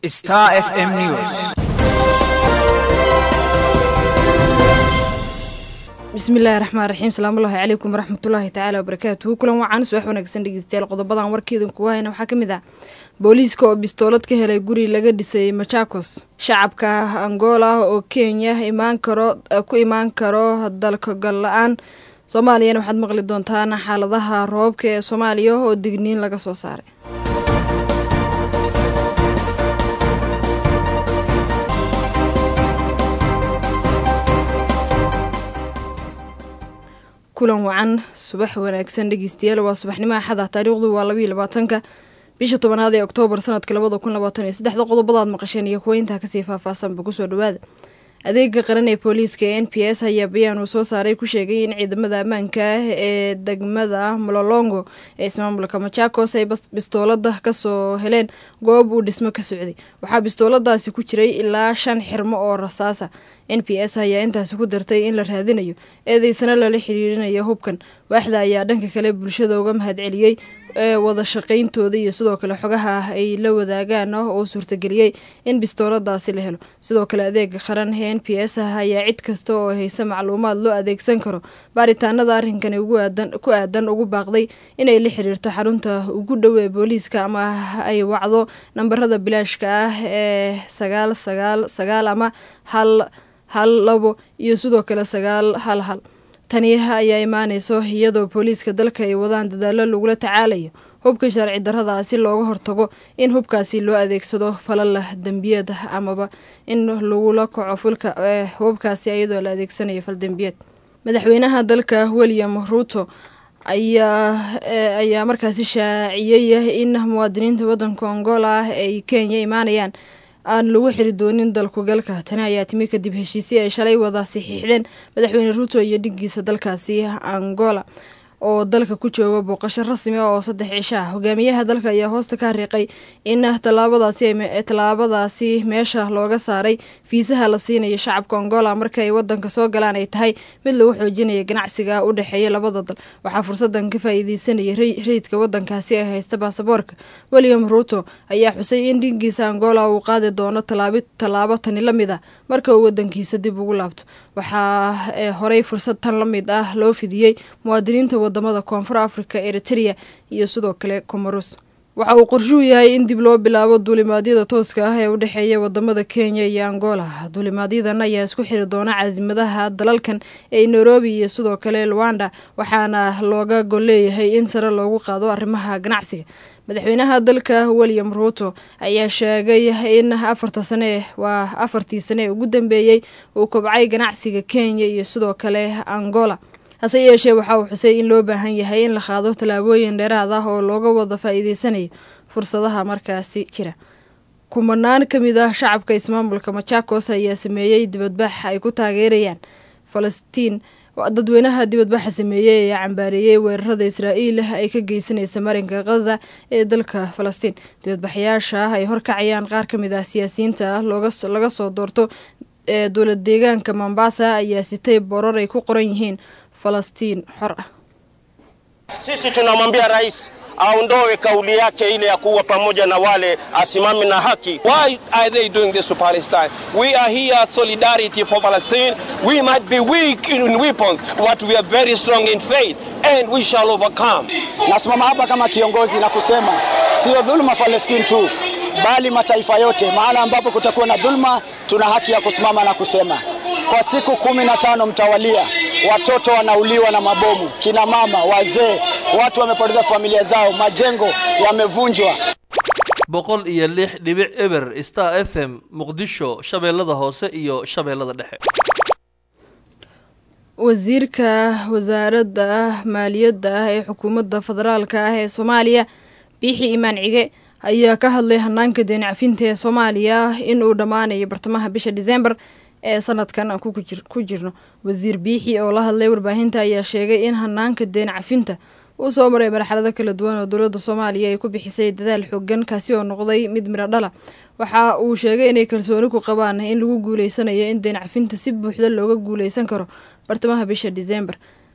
Star FM News. bismillaahi raxmaan raxiim salaamullaahi calaykum waraxmatullaahi tacaala wabarakaatuhu kulan wacan subax wanaagsan dhegeystayaal qodobadan warkeedan kugu hayna waxaa ka mid ah booliiska oo bistoolad ka helay guri laga dhisay machakos shacabka angola oo kenya imaan karo ku imaan karo dalka gal la-aan soomaaliyana waxaad maqli doontaan xaaladaha roobabka ee soomaaliya oo digniin laga soo saaray kulan wacan subax wanaagsan dhegeystayaal waa subaxnimo axada taariikhdu waa labaiyo labaatanka bisha tobanaad ee oktoobar sanadka labada kun labaatan iyo saddexda qodobadaad maqasheen iyo kuwa intaa kasii faahfaahsanba kusoo dhawaada adeega qaran ee booliiska ee n p s ayaa bayaan uu soo saaray ku sheegay in ciidamada ammaanka ah ee degmada mololongo ee ismaamulka machakos ay bistoolada kasoo heleen goob uu dhismo ka socday waxaa bistooladaasi ku jiray ilaa shan xirmo oo rasaasa n p s ayaa intaasi ku dartay in la raadinayo eedeysana lala xiriirinayo hubkan waaxda ayaa dhanka kale bulshada uga mahadceliyey ee wada shaqayntooda iyo sidoo kale xogaha ah ay la wadaagaan oo suurtageliyey in bistooladaasi la helo sidoo kale adeega qaran ee n p s ah ayaa cid kasta oo haysa macluumaad loo adeegsan karo baaritaanada arrinkani ku aadan ugu baaqday inay la xiriirto xarunta ugu dhow ee booliiska ama ay wacdo nambarada bilaashka ah ee sagaal sagaal sagaal ama hal hal labo iyo sidoo kale sagaal hal hal tani ayaa imaaneyso iyadoo booliiska dalka ay wadaan dadaalo lagula tacaalayo hubka sharci darrada si looga hortago in hubkaasi loo adeegsado falala dembiyad amaba in lagula kaco fulka hubkaasi iyadoo la adeegsanayo fal dembiyeed madaxweynaha dalka william ruuto ayaa ayaa markaasi shaaciyey in muwaadiniinta wadanka angola ah ay kenya imaanayaan aan lagu xiri doonin dalku galka tani ayaa timi kadib heshiisii ay shalay wada saxiixdeen madaxweyne ruuto iyo dhigiisa dalkaasi angola oo dalka ku jooga booqasho rasmi ah oo saddex cisho ah hogaamiyaha dalka ayaa hoosta ka hariiqay in tallaabadaasi meesha looga saaray fiisaha la siinayo shacabka angola marka ay wadanka soo galaan ay tahay mid lagu xoojinaya ganacsiga u dhexeeya labada dal waxaa fursadan ka faa-iideysanaya rayidka wadankaasi ee haysta baasaboorka william ruuto ayaa xusay in dhigiisa angola uu qaadi doono tallaabo tani la mid ah marka uu wadankiisa dib ugu laabto waxaa horey fursad tan la mid ah loo fidiyey muwaadiniinta wadamada koonfur africa eritrea iyo sidoo kale comoros waxa uu qorshuu yahay in dib loo bilaabo duulimaadyada tooska ah ee u dhexeeya wadamada kenya iyo angola duulimaadyadan ayaa isku xiri doona caasimadaha dalalkan ee nairobi iyo sidoo kale luanda waxaana looga golleeyahay in sare loogu qaado arrimaha ganacsiga madaxweynaha dalka william ruuto ayaa sheegay in afarta sane waa afartii sane ee ugu dambeeyey uu kobcay ganacsiga kenya iyo sidoo kale angola hase yeeshee waxa uu xusay in loo baahan yahay in la qaado tallaabooyin dheeraad ah oo looga wada faa-iideysanayo fursadaha markaasi jira kumanaan ka mid ah shacabka ismaamulka machakos ayaa sameeyey dibadbax ay ku taageerayaan falastiin dadweynaha dibadbaxa sameeyey ayaa cambaareeyey weerarada israa'iil ay ka geysanaysa marinka khaza ee dalka falastiin dibadbaxayaasha ay horkacayaan qaar ka mid ah siyaasiyiinta ah laga soo doorto ee dowlad deegaanka mombasa ayaa sitay borar ay ku qoran yihiin falastiin xor ah Sisi tunamwambia rais aondoe kauli yake ile ya kuwa pamoja na wale, asimame na haki. Why are they doing this to Palestine? We are here solidarity for Palestine. We might be weak in weapons, but we are very strong in faith and we shall overcome. Nasimama hapa kama kiongozi na kusema sio dhuluma Palestine tu bali mataifa yote, mahala ambapo kutakuwa na dhuluma, tuna haki ya kusimama na kusema. Kwa siku kumi na tano mtawalia, watoto wanauliwa na mabomu, kina mama, wazee, watu wamepoteza familia zao, majengo yamevunjwa. boqol iyo lix dhibic eber star f m muqdisho shabeellada hoose iyo shabeellada dhexe wasiirka wasaaradda maaliyadda ah ee xukuumadda federaalka ah ee soomaaliya biixi imaan cige ayaa ka hadlay hanaanka deen cafinta ee soomaaliya inuu dhammaanayo bartamaha bisha diseembar ee sanadkan aan ku jirno wasiir biixi oo la hadlay warbaahinta ayaa sheegay in hanaanka deen cafinta uu soo maray marxalado kala duwan oo dowladda soomaaliya ay ku bixisay dadaal xoogan kaasi oo noqday mid midho dhala waxa uu sheegay inay kalsooni ku qabaan in lagu guuleysanayo in deen cafinta si buuxda looga guuleysan karo bartamaha bisha diseembar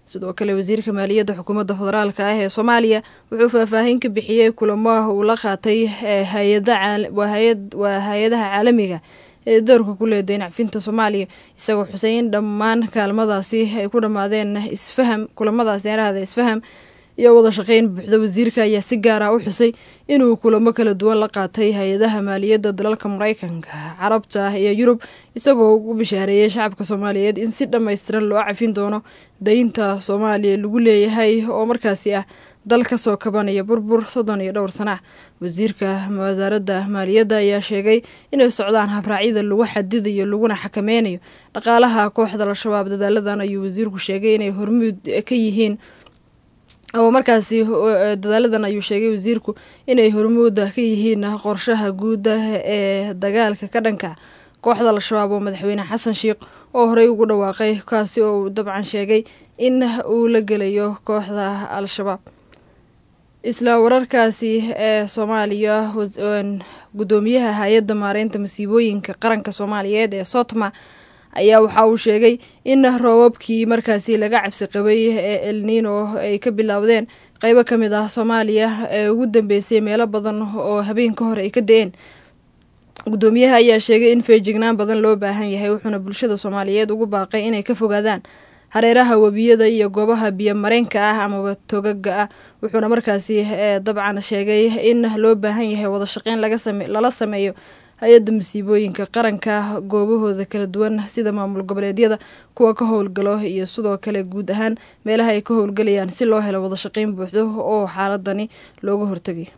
sidoo kale wasiirka maaliyadda xukuumadda federaalk ah ee soomaaliya wuxuu faahfaahin ka bixiyey kulamo uu la qaatay waa hay-adaha caalamiga ee doorka ku leh daynacfinta soomaaliya isagoo xusay in dhammaan kaalmadaasi ay ku dhammaadeen isfaham kulamadaasi arahda isfaham iyo wada shaqeyn buuxda wasiirka ayaa si gaar ah u xusay inuu kulamo kala duwan la qaatay hay-adaha maaliyadda dalalka mareykanka carabta iyo yurub isagoo ugu bishaareeyey shacabka soomaaliyeed in si dhammaystiran loo cafin doono daynta soomaaliya lagu leeyahay oo markaasi ah dal ka soo kabanaya burbur soddon iyo dhowr sana wasiirka wasaaradda maaliyadda ayaa sheegay inay socdaan habraacyada lagu xadidayo laguna xakameynayo dhaqaalaha kooxda al-shabaab dadaaladan ayuu wasiirku sheegay inay hormuud ka yihiin oo markaasi dadaaladan ayuu sheegay wasiirku inay hormuuda ka yihiin qorshaha guuda ee dagaalka ka dhanka kooxda al-shabaab oo madaxweyne xasan sheikh oo horey ugu dhawaaqay kaasi oo uu dabcan sheegay in uu la gelayo kooxda al-shabaab isla wararkaasi ee soomaaliya gudoomiyaha hay-adda maareynta masiibooyinka qaranka soomaaliyeed ee sotma ayaa waxa uu sheegay in roobabkii markaasi laga cabsi qabay ee elnino ay ka bilowdeen qeybo ka mid ah soomaaliya ee ugu dambeysay meelo badan oo habeen ka hor ay ka da-een gudoomiyaha ayaa sheegay in feejignaan badan loo baahan yahay wuxuuna bulshada soomaaliyeed ugu baaqay inay ka fogaadaan hareeraha webiyada iyo goobaha biyo mareenka ah amaba togaga ah wuxuuna markaasi dabcan sheegay in loo baahan yahay wada shaqeyn lala sameeyo hay-adda masiibooyinka qaranka goobahooda kala duwan sida maamul goboleedyada kuwa ka howlgalo iyo sidoo kale guud ahaan meelaha ay ka howlgalayaan si loo helo wada shaqeyn buuxdo oo xaaladani looga hortagayo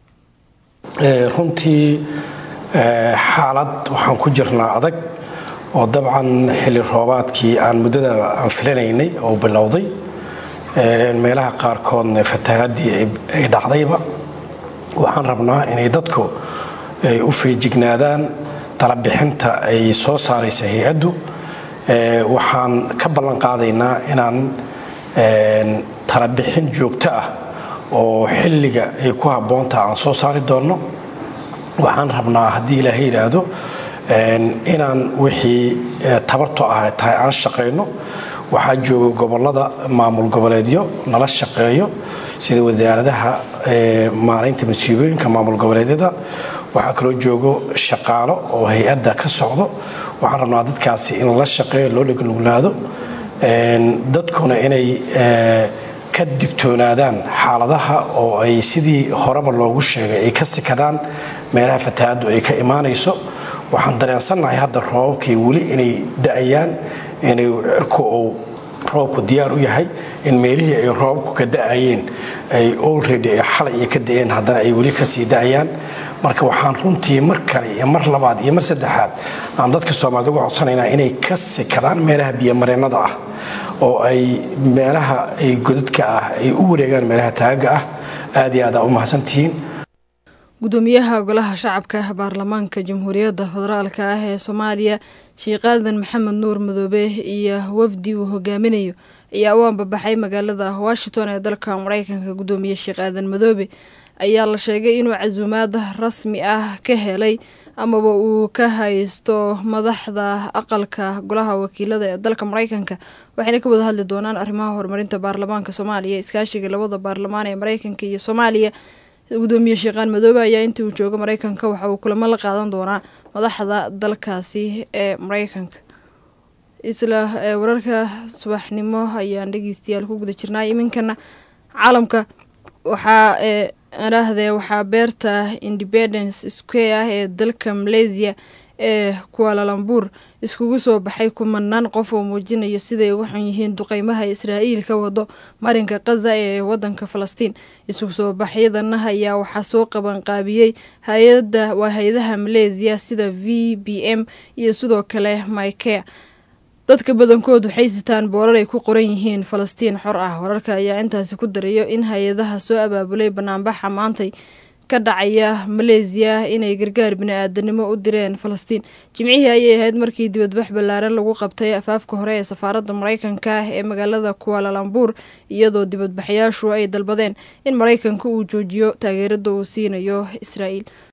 runtii xaalad waxaan ku jirnaa adag oo dabcan xilli roobaadkii aan muddada aan filanaynay oo bilowday meelaha qaarkoodna fatahaadii ay dhacdayba waxaan rabnaa inay dadku ay u feejignaadaan talabixinta ay soo saaraysa hay-addu waxaan ka ballan qaadaynaa inaan talabixin joogto ah oo xilliga ay ku habboontaha aan soo saari doonno waxaan rabnaa haddii ilaahay yidhaahdo inaan wixii tabarto ah tahay aan shaqayno waxaa jooga gobolada maamul goboleedyo nala shaqeeyo sida wasaaradaha maaraynta masiibooyinka maamul goboleedyada waxaa kaloo joogo shaqaalo oo hay-adda ka socdo waxaan rabnaa dadkaasi in la shaqeeyo loo dhegnuglaado dadkuna inay ka digtoonaadaan xaaladaha oo ay sidii horeba loogu sheegay ay ka sikadaan meelaha fatahaaddu ay ka imaanayso waxaan dareensannahay hadda roobabkay weli inay da-ayaan inay cirku uu roobku diyaar u yahay in meelihii ay roobabku ka da-ayeen ay olredy ay xalay iyo ka da-een haddana ay weli kasii da-ayaan marka waxaan runtii mar kale iyo mar labaad iyo mar saddexaad aan dadka soomaalida uga codsanaynaa inay ka sikadaan meelaha biyomareennada ah oo ay meelaha ay godadka ah ay u wareegaan meelaha taagaga ah aad iyo aad aa u mahadsantihiin gudoomiyaha golaha shacabka baarlamaanka jamhuuriyadda federaalk ah ee soomaaliya sheekh aadan maxamed nuur madoobe iyo wafdi uu hogaaminayo ayaa u ambabaxay magaalada washington ee dalka mareykanka gudoomiye sheekh aadan madoobe ayaa la sheegay inuu casuumaad rasmi ah ka helay amaba uu ka haysto madaxda aqalka golaha wakiilada ee dalka mareykanka waxayna ka wada hadli doonaan arrimaha horumarinta baarlamaanka soomaaliya iskaashiga labada baarlamaan ee mareykanka iyo soomaaliya gudoomiye sheekhaan madoobe ayaa intii uu joogo mareykanka waxa uu kulamo la qaadan doonaa madaxda dalkaasi ee mareykanka isla wararka subaxnimo ayaan dhegeystayaal ku guda jirnaa iminkana caalamka waxaa arahdee waxaa beerta independence square ah ee dalka malaysia ee kualalambuur iskugu soo baxay kumanaan qof oo muujinayo siday uga xun yihiin duqeymaha israa'iil ka wado marinka khaza ee wadanka falastiin isu soo baxyadana ayaa waxaa soo qabanqaabiyey hay-ada waa hay-adaha malaysia sida v b m iyo sidoo kale mykea dadka badankood waxay sitaan boorar ay ku qoran yihiin falastiin xor ah wararka ayaa intaasi ku darayo in hay-adaha soo abaabulay banaanbaxa maantay ka dhacaya maleesiya inay gargaar bini-aadanimo u direen falastiin jimcihii ayay ahayd markii dibadbax ballaaran lagu qabtay afaafka hore ee safaaradda mareykanka ee magaalada kualalambuur iyadoo dibadbaxyaashu ay dalbadeen in mareykanka uu joojiyo taageerada uu siinayo israa'iil